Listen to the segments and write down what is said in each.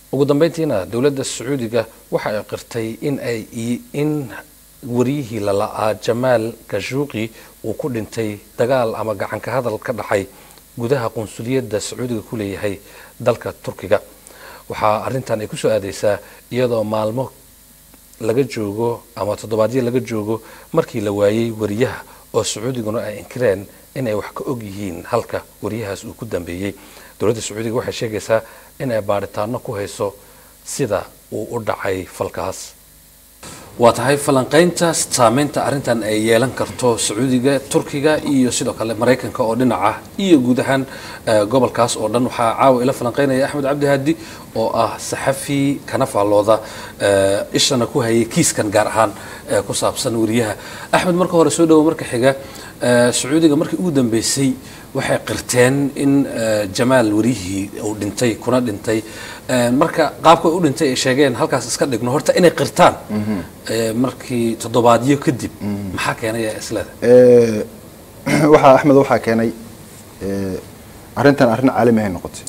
ugu dambeyntiina dowladda sacuudiga waxa ay qirtay in ay in wariyihii lala'aa jamaal kashuuqi uu ku dhintay dagaal ama gacanka hadal ka dhacay gudaha qunsuliyadda sacuudiga ku leeyahay dalka turkiga waxaa arrintan ay ku soo aadaysaa iyadoo maalmo laga joogo ama toddobaadyo laga joogo markii la waayey wariyaha oo sacuudiguna ay inkireen in ay wax ka og yihiin halka wariyahaas uu ku dambeeyey dowladda sacuudiga waxay sheegaysaa in ay baadhitaano ku hayso sida uu u dhacay falkaas waa tahay falanqaynta saameynta arrintan ay yeelan karto sacuudiga turkiga iyo sidoo kale maraykanka oo dhinaca iyo guud ahaan gobolkaas oo dhan waxaa caawa ila falanqaynaya axmed cabdi haadi oo ah saxafi kana faallooda ishana ku hayay kiiskan gaar ahaan ku saabsan wariyaha axmed marka hore soo dhawo marka xiga sacuudiga markii ugu dambeysay waxay qirteen in jamaal wariyihii uu dhintay kuna dhintay marka qaabka u dhintay ay sheegeen halkaas iska dhigno horta inay qirtaan markii toddobaadyo kadib maxaa keenay isleda waxaa axmed waxaa keenay arrintan arrin caalami ahay noqotay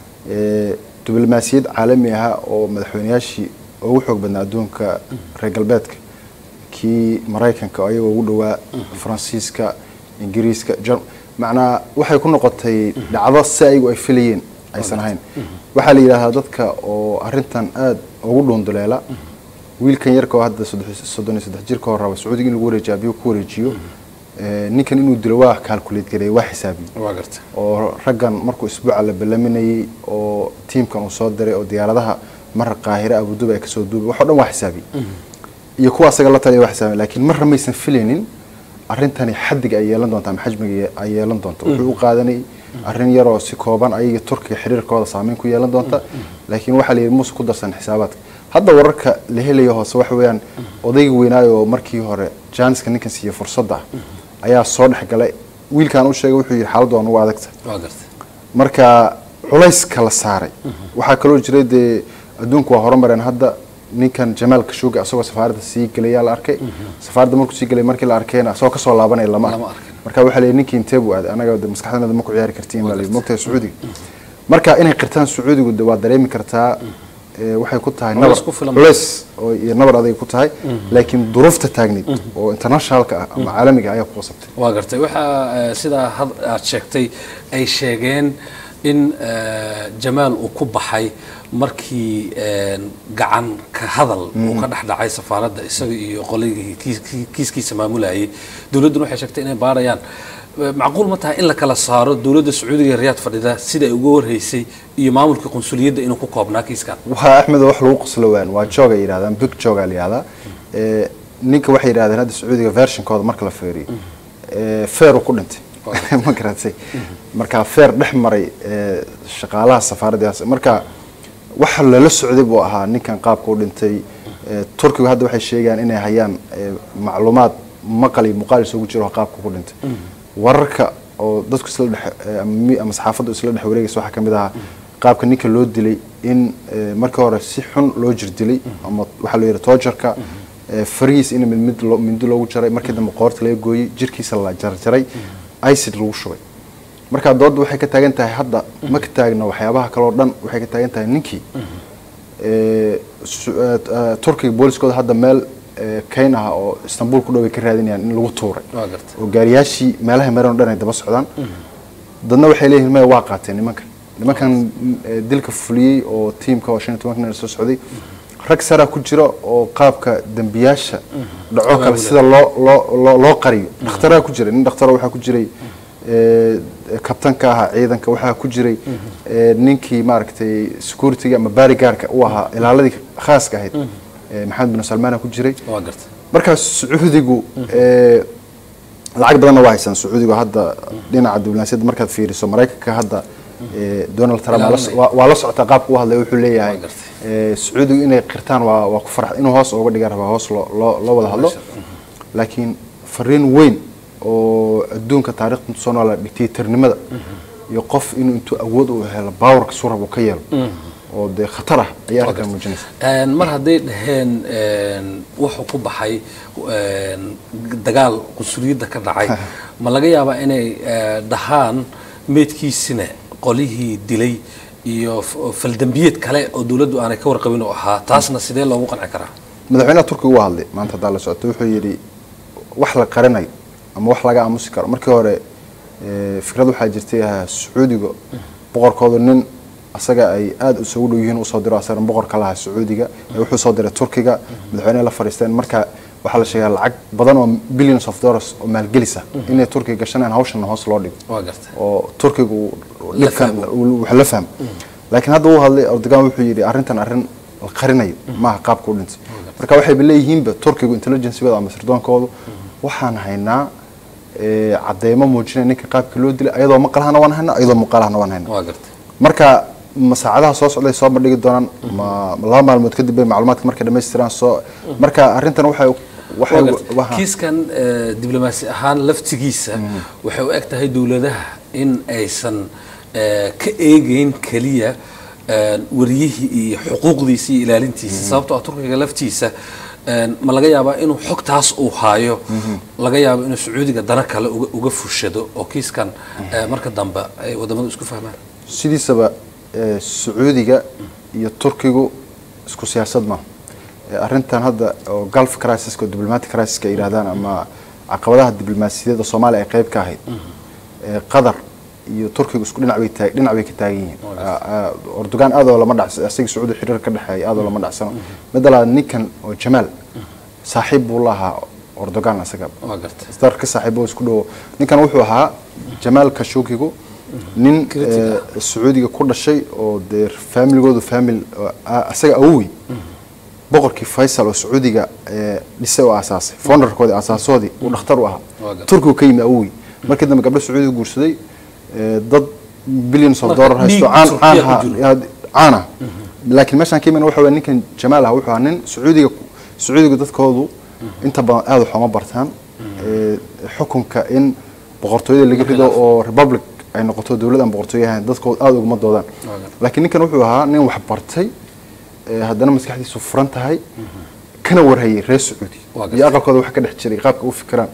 diblomaasiyad caalami ahaa oo madaxweyneyaashii ugu xoog badnaa adduunka reer galbeedka kii maraykanka ayagoo ugu dhawaa faransiiska ingiriiska macnaa waxay ku noqotay dhacdo si ayagu ay filayeen aysan ahayn waxaa la yidhaahdaa dadka oo arrintan aada ugu dhuunduleela wiilkan yarka oo hadda soddon iyo saddex jirka hor raba sacuudiga in lagu wareejiyo abiyu ku wareejiyo ninkan inuu dilo waa calculate gareey waa xisaabiye oo raggan markuu isbuuca la ballaminayey oo tiimkan uu soo diray oo diyaaradaha marra qaahire abuduba ay kasoo duubay wax o dhan waa xisaabiye iyo kuwa asaga la taliya waa xisaabiye laakiin marra maysan filaynin arrintani xadiga ay yeelan doonta ama xajmiga ay yeelan doonta wuxuu u qaadanay arrin yaroo si kooban ayaga turkiga xiriirkooda saameyn ku yeelan doonta laakiin waxaa la yidhi muuse ku darsan xisaabaadka hadda wararka la helayo hoose waxa weeyaan odayga weynaayo oo markii hore jaaniska ninkan siiye fursadda ayaa soo dhex galay wiilkan u sheegay wuxuu yidhi xaaladdu waa nugu adagta marka culayska la saaray waxaa kaloo jiray dee adduunku waa horumareen hadda ninkan jamaal kashuuga asagoo safaaradda sii gelayaa la arkay safaaradda markuu sii gelay markii la arkayna asagoo kasoo laabanaya lama marka waxaa la ninkii intee buu aaday anaga maskaxdanada ma ku ciyaari kartiin baa la mogtahay sacuudiga marka inay qirtaan sacuudigu de waa dareemi kartaa waxay ku tahay nabar culays iyo nabar aday ku tahay laakiin duruufta taagneyd oo internationalka ah ama caalamiga ayaa ku qasabtay waa gartay waxaa sidaa aad sheegtay ay sheegeen in jamaal uu ku baxay markii gacan ka hadal uu ka dhex dhacay safaaradda isaga iyo qoligii kiiskiisa maamulayay dowladduna waxay sheegtay inay baarayaan macquul ma tahay in la kala saaro dowladda sacuudiga ee riyaad fadhida sida ay uga warhaysay iyo maamulka qunsuliyadda inuu ku koobnaa kiiskan waa axmed wax lagu qoslo waan waa jooga yidhahdaan big jooga la yidhahdaa ninka waxay yidhahdeen hadda sacuudiga versionkooda marka la feeriyo feer uu ku dhintay ma garatay marka feer dhex maray shaqaalaha safaaraddaas marka waxa lala socday buu ahaa ninkan qaabka u dhintay turkigu hadda waxay sheegayaan inay hayaan macluumaad maqal iyo muuqaal isugu jiro qaabka ku dhintay wararka oo dadku isla dhex ama saxaafaddu isla dhex wareegaysa waxaa ka mid ahaa qaabka ninka loo dilay in markii hore si xun loo jir dilay ama waxaa loo yidhi toojarka farihiis in mid mid mindi loogu jaray markii dambe qoorta laga gooyey jirkiisa la jarjaray icid lagu shubay marka doodda waxay ka taagan tahay hadda ma ka taagna waxyaabaha kaleo dhan waxay ka taagan tahay ninkii turkiga booliskooda hadda meel kayn ah oo istanbul ku dhoway ka raadinayaan in lagu tuuray oo gaariyaashii meelaha maran o dhan ay daba socdaan dadna waxay leeyihin maya waa qaateen nimankan nimankan dilka fuliyey oo tiimka oo shan iyo tobanka nin soo socday rag saraa ku jira oo qaabka dembiyaasha dhaco kale sida loo loo loo qariyo dhakhtaraa ku jira nin dhakhtaro waxaa ku jiray kabtanka ahaa ciidanka waxaa ku jiray ninkii maaragtay securityga ama baarigaarka u ahaa ilaaladii khaaska ahayd maxamed bin salmaana ku jiray markaa sacuudigu lacag badanna waa haysaan sacuudigu hadda dhinaca diblomaasiyadda markaad fiiriso maraykanka hadda donald trump waa la socotaa qaabka u hadlay wuxuu leeyahay sacuudigu inay qirtaan waa waa ku farx inuu hoos uga dhiga rabaa hoos loo loo wada hadlo laakiin fariin weyn oo adduunka taarikhda soo noola dictatornimada iyo qof inuu intuu awood u helo bawarka surab uu ka yeelo oo dee khatar ah ayaa arrinkan muujinaysa mar hadday dhaheen wuxuu ku baxay dagaal qunsuliyadda ka dhacay ma laga yaabaa inay dhahaan meydkiisina qolihii dilay iyo f- faldambiyeed kale oo dowladdu aanay ka warqabin oo ahaa taasna sidee loogu qanci karaa madaxweynaha turkiga waa hadlay maanta haddaa la socoto wuxuu yidhi wax la qarinayo ama wax laga aamusi karo markii hore eh, fikrad waxaa jirtay ahaa sacuudiga boqorkooda nin asaga ay aada isugu dhow yihiin usoo diro asagana boqorka lahaa sacuudiga ee wuxuu soo diray turkiga madaxweynaha la fadhiisteen marka waxaa la sheegaa lacag badan oo billions of dollars oo maalgelisa inay turkiga gashanayaan hawshana hoos loo dhigo waa gartay oo turkiga uu La dhibkan fahmo. uu- wax la fahmo laakiin hadda uu hadlay erdogan wuxuu yidhi arrintan arrin la qarinayo maaha qaabka u dhintay marka waxayba leeyihiinba turkigu intelligencegooda ama sirdoonkoodu waxaan haynaa eh, cadeymo muujinaya ninka qaabka loo dilay ayadoo maqalahana waan haynaa ayadoo muuqaalahana waan haynaa waa gartay marka ma saacadaha soo socday soo bandhigi doonaan ma ma laba maalmood kadib bay macluumaadka markay dhammaystiraan soo marka arrintan waxay waxay Waa gartay. waxa- kiiskan eh, diblomaasi ahaan laftigiisa waxay u eg tahay dowladaha in aysan eh, ka eegeyn keliya eh, wariyihii iyo xuquuqdiisa iyo ilaalintiisa sababtoo ah turkiga laftiisa eh, ma laga yaabaa inuu xogtaas uu haayo laga yaabo inuu sacuudiga dana kale uga, uga fushado oo kiiskan eh, marka dambe ay wadamadu isku fahmaan sidiisaba eh, sacuudiga iyo turkigu isku siyaasad maaha Eh, arrintan hadda oo gulf crisis oo diplomatic crisis ay yidhahdaan ama caqabadaha diblomaasiyadeed oo soomaaliya ay qayb ka ahayd Eh, qatar iyo turkigu isku dhinac bay taag dhinac bay ka taagan yihiin Ah, ah, erdogan aad oo lama dhacs isaga sacuudi xiriir ka dhexeeya aad oo lama dhacsano midda labaad ninkan oo jamaal saaxiib buu lahaa erdogan isaga waa gartay isdar ka saaxiibo isku dhawo ninkan wuxuu ahaa jamaal kashukigu nin Critic eh, sacuudiga ku dhashay oo dee familigoodu famil oo a- asaga awowey boqorkii faysal oo sacuudiga eh, dhisay oo aasaasay founderkoodii aasaasoodii uu dhakhtar u ahaa Waa gartay. turkigu ka yimi awowey markii dambe gabdho sacuudiga guursaday eh, dad billions of Marka dollar haysto dhiig caan Turkiya caan ku jiro. ha- caan ah laakiin meeshaan ka imana waxa weeye ninkan jamaal ah wuxuu ahaa nin sacuudiga sacuudiga dadkoodu inta badan aada wax uma bartaan Eh, xukunka in boqortooyada laga rido oo republic ay noqoto dowlad aan boqortooyo ahayn dadkoodu aada uguma doodaan laakiin ninkan wuxuu ahaa nin wax bartay eh, haddana maskaxdiisu furan tahay kana warhayay reer sacuudi Waa iyo aqalkooda wax ka dhex jiray qaabka u fikiraan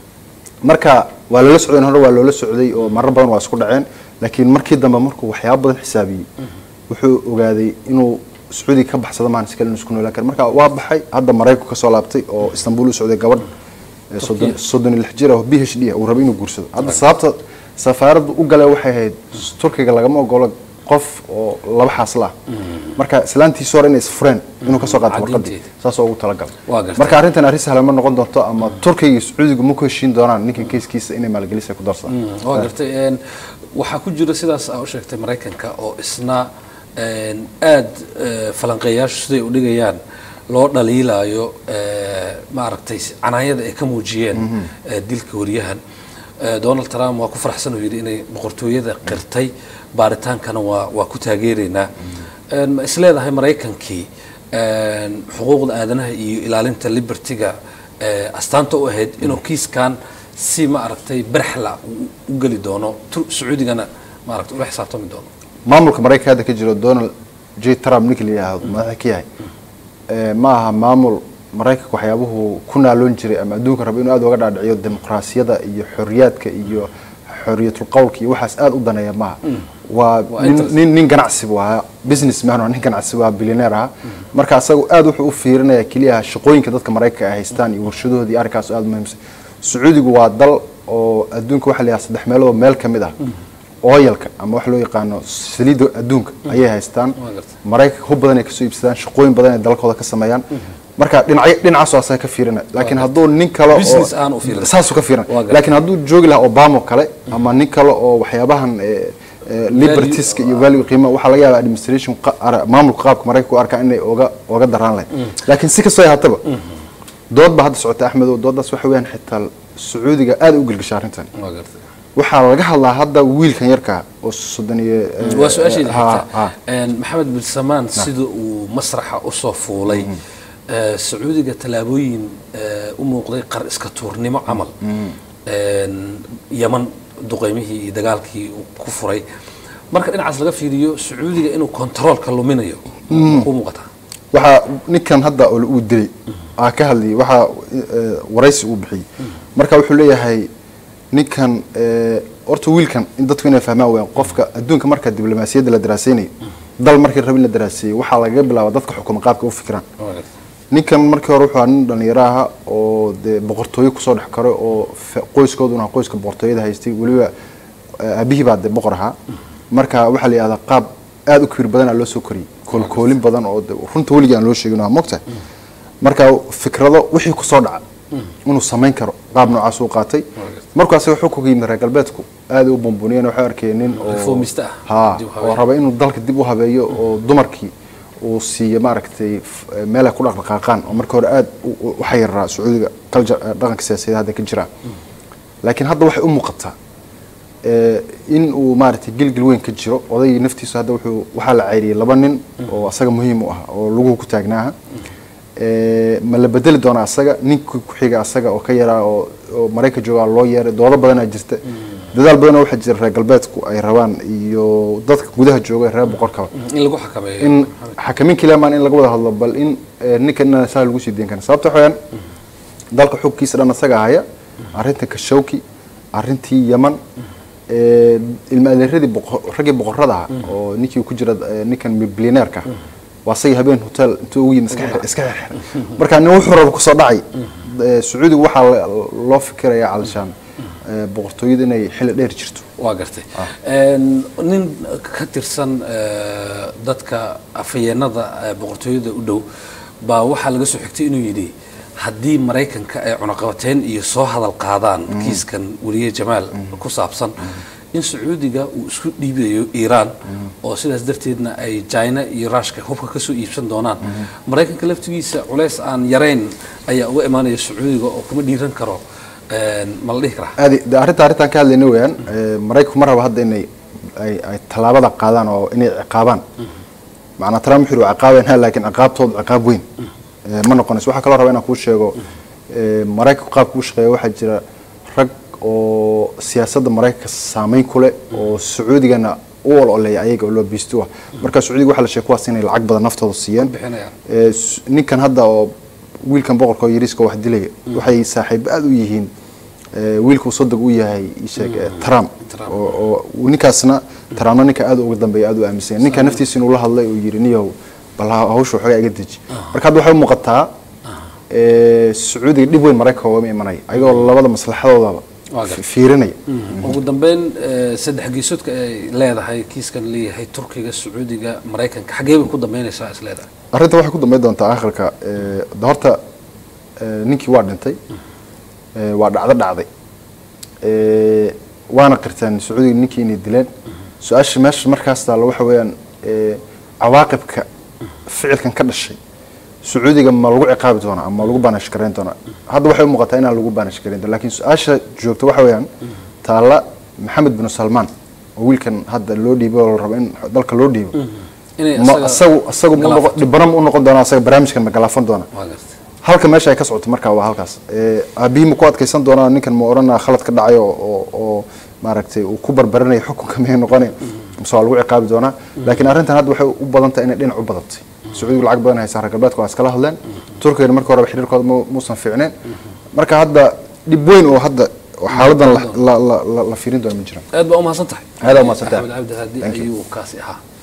marka waa loola socday hore waa loola socday oo marar badan waa isku dhaceen laakiin markii dambe markuu waxyaabo badan xisaabiyey wuxuu ogaaday inuu sacuudiga ka baxsado maan iskale inuu isku noolaan karo marka waa baxay hadda maraykanku kasoo laabtay oo istanbul u socday gabadh eh, soddon- soddon iyo lix jir ah oo b h d ah uu rabay inuu guursado hadda sababta safaaraddu u galay waxay ahayd turkiga lagama ogolo qof oo laba xaasla ah marka islaantiisi hore inay isfureen inuu kasoo qaato warqadii Caddeynteeda. saasoo ugu talagalay Waa gartay. marka arrintan arrin sahlan ma noqon doonto ama turkiga iyo sacuudiga ma ku heshiin doonaan ninkan keiskiisa inay maalgelis ay ku darsadaan waa gartay een, waxaa ku jira sidaas aa u sheegtay maraykanka oo isna een, aad eh, falanqeeyaashu siday u dhigayaan loo dhaliilayo eh, maaragtay canaanyada ay ka muujiyeen eh, dilka wariyahan Eh, donald trump waa ku faraxsan uu yidhi inay boqortooyada qirtay baaritaankana waa waa ku taageeraynaa Een, ma isleedahay maraykankii een, xuquuqda aadanaha iyo ilaalinta libertiga eh, astaanta u ahayd inuu kiiskan si ma aragtay barxla u- u geli doono Tu- sacuudigana maaragtay ula xisaabtami doono maamulka maraykanka hadda ka jiro donald j trump ninka la yidhaahdo madaxa ka yahay eh, ma aha maamul maraykanka waxyaabuhu ku naaloon jiray ama adduunka raba inuu aada uga dhaadhiciyo dimuqraasiyada iyo xorriyaadka iyo xorriyatul qowlka iyo waxaas aada u daneeya maaha waa Waa nin- interest. nin nin ganacsi buu ahaa businessman waa nin ganacsi waa billionaire ahaa marka asagu aad wuxuu u fiirinaya keliya shaqooyinka dadka maraykanka ay haystaan iyo warshadoodii arrinkaas aada muhiimsan sacuudigu waa dal oo adduunka waxa la yidhaha saddex meelood oo meel ka mid ah oyalka ama wax loo yaqaano saliidda adduunka ayay haystaan Waa gartay. maraykanka hub badan ay kasoo iibsadaan shaqooyin badan ay dalkooda ka sameeyaan marka dhinacyo dhinacaas waa asaga ka fiirinaya laakiin hadduu nin kale oo Business aan u fiirin. saasuu ka fiirinaya Waa gartay. laakiin hadduu joogi lahaa obama kale ama nin kale oo waxyaabahan eh, eh, libertieska iyo value qiimo waxaa laga yaabaa administration qa- ara- maamulka qaabka maraykanka u arkaa inay oga oga daraan lahayd laakiin si kastoo ay haataba dood baa hadda socota axmedow doodaas waxa weeyaan xitaa sacuudiga aad u gelgasha arrintan waa gartay waxaa laga hadlaa hadda wiilkan yarka oo soddon iyo eh, waa su-aashayda ha- xigta ha. Een, maxamed bin samaan sida uu masraxa usoo fuulay eh, sacuudiga tallaabooyin eh, u muuqday qar iska tuurnimo camal Een, yaman duqeymihii iyo dagaalkii uu ku furay marka dhinacaas laga fiiriyo sacuudiga inuu kontaroolka luminayo ku muuqataa waxaa ninkan hadda oo uu dilay aa ka hadlayay waxaa eh, waraysi uu bixiyey marka wuxuu leeyahay ninkan eh, horta wiilkan in dadku inay fahmaan weyaan qofka adduunka marka diblomaasiyadda la daraaseynayo dal markii rab in la daraaseeyo waxaa lagaga bilaaba dadka xukuma qaabka u fikiraan waa gartay ninkan markii hore wuxuu ahaa nin dhalinyaro aha oo dee boqortooyo kusoo dhex karo oo fa- qoyskooduna ahaa qoyska boqortooyada haystay weliba eh, aabihii baa dee boqor ahaa marka waxaa la yidhahdaa qaab aada u kibir badan aa loo soo koriyey koolkoolin badan oo dee runta weligii aan loo sheegin waa mogtahay marka fikrado wixii kusoo dhaca inuu samayn karo qaab noocaas uu qaatay markuu asaga xukunka yimid reer galbeedku aada u bumbuniyeen waxay arkeen nin oo Reformista ah. ha Dib u oo habeyn. raba inuu dalka dib u habeeyo oo dumarkii uu siiyo maaragtay f- meel ay ku dhaqdhaqaaqaan oo marka hore aada u- u u xayiraa sacuudiga culture eh, dhaqanka siyaasadeed hadda ka jira laakiin hadda waxay u muuqataa eh, in uu maaragtay gilgil weyn ka jiro odaygii naftiisu hadda wuxuu waxaa la ceyriyey laba nin oo asaga muhiim u ah oo laguhu ku taagnaaha Eh, ma la bedeli doonaa asaga ninkii ku xiga asaga oo ka yaraa oo oo maraykan joogaa loo yeeray doodo badanaa jirta dadaal badanoo waxaa jira reer galbeedku ay rabaan iyo dadka gudaha jooga ee reer boqorkaba in lagu xakameeyo in xakamin keliyamaan in laga wada hadlo bal in eh, ninkan inaan saa lagu sii deyn karin sababta waxaweyaan dalka xugkiisa dhan asaga haya arrinta kashawki arrintii yaman eh, ilma adeeradii boqor- raggii boqorada ah oo ninkii ku jira eh, ninkan bilyaneerka waa asagii habeen hotel intuu ugu yimid iska xir- iska xirxir marka nin wuxuu raba kusoo dhacay Eh, sacuudigu waxaa la- loo fikirayaa calishaan eh, boqortooyada inay xilli dheer jirto waa gartay Een, nin ka tirsan eh, dadka afhayeenada eh, boqortooyada u dhow baa waxaa laga soo xigtay inuu yidhi haddii maraykanka ay cunaqabateyn iyo soo hadal qaadaan kiiskan weliye jamaal ku saabsan in sacuudiga uu isku dhiibayo iiraan oo sidaas darteedna ay china iyo ruushka hubka kasoo iibsan doonaan maraykanka laftigiisa culays aan yarayn ayaa uga imaanaya sacuudiga oo kuma dhiiran karo Een, ma la dhihi karaa aadi de arrinta arrintan ka hadlayna weeyaan eh, maraykanku ma raba hadda inay ay ay tallaabada qaadaan oo inay ciqaabaan macnaa trump wuxuu yihi ciqaabayna laakiin ciqaabtoodu ciqaab weyn Eh, ma noqonayso waxaa kaloo raba inaan kuu sheego eh, maraykanku qaabka u shaqeeya waxaa jira rag oo siyaasadda maraykanka saameyn ku leh oo sacuudigana u ololeeya ayaga oo loo biisto ah marka sacuudiga waxaa la sheegay kuwaas inay lacag badan naftooda siiyeen bixinayaan. Eh, s- ninkan hadda oo wiilkan boqorka oo yariiska wax dilaya waxay saaxiibo aada u yihiin eh, wiilkuu sodog u yahay ii sheeg eh, trump Trump. oo oo ninkaasna trumpna ninka aada uga dambeeya aada u aaminsan yahay. ninka naftiisa inuu la hadlay uu yidhi niyow bal ha- hawsha waxoogaa iga deji marka hadda waxay u muuqataa eh, sacuudiga dhib weyn maraykanka ugama imanaya ayagoo labada maslaxadoodaba Waa gartay. fiirinaya ugu dambeyn eh, saddex geesoodka ay leedahay kiiskan leeyahay turkiga sacuudiga maraykanka xaggee bay ku dambeynaysaa is leedahay arrinta waxay ku dambeyn doontaa aakhirka eh, de horta eh, ninkii waa dhintay eh, waa dhacdo dhacday Eh, waana qirteen sacuudiga ninkii inay dileen su-aasha meesha markaas taalla waxa weeyaan eh, cawaaqibka ficilkan ka dhashay sacuudiga ma lagu ciqaabi doonaa ama lagu baanish garayn doonaa hadda waxay u muuqataa inaan lagu baanish garayn doona laakiin su-aasha joogta waxa weeyaan taalla maxamed bin salmaan oo wiilkan hadda loo dhiibo oo la rabo in dalka loo dhiibo inay ma asaga asagu asagu mu galaafato. noqon dhibana mu noqon doona asaga barnaamijkan ma galaafan doona waa gartay halka meesha ay ka socoto marka waa halkaas ee aabihii ma ku adkaysan doonaa ninkan ma oranaa khalad ka dhacay oo oo, oo maaragtay uu ku barbaranaya xukunka miyay noqonay mise waa lagu ciqaabi doonaa laakiin arrintan hadda waxay u badan tahay inay dhinac u badatay sacuudigu lacag badan haysaa reer galbeedka waa iskala hadleen turkigana marka horeba xiriirkooda mu- muusan fiicneen marka hadda dhib weyn oo hadda oo xaaladan la- la- la- la- la fiirin doona ma jiraan aad baa u mahadsan tahay Aad baa u mahadsantahay. axmed cabdi haadi Thank you. ayuu kaasi ahaa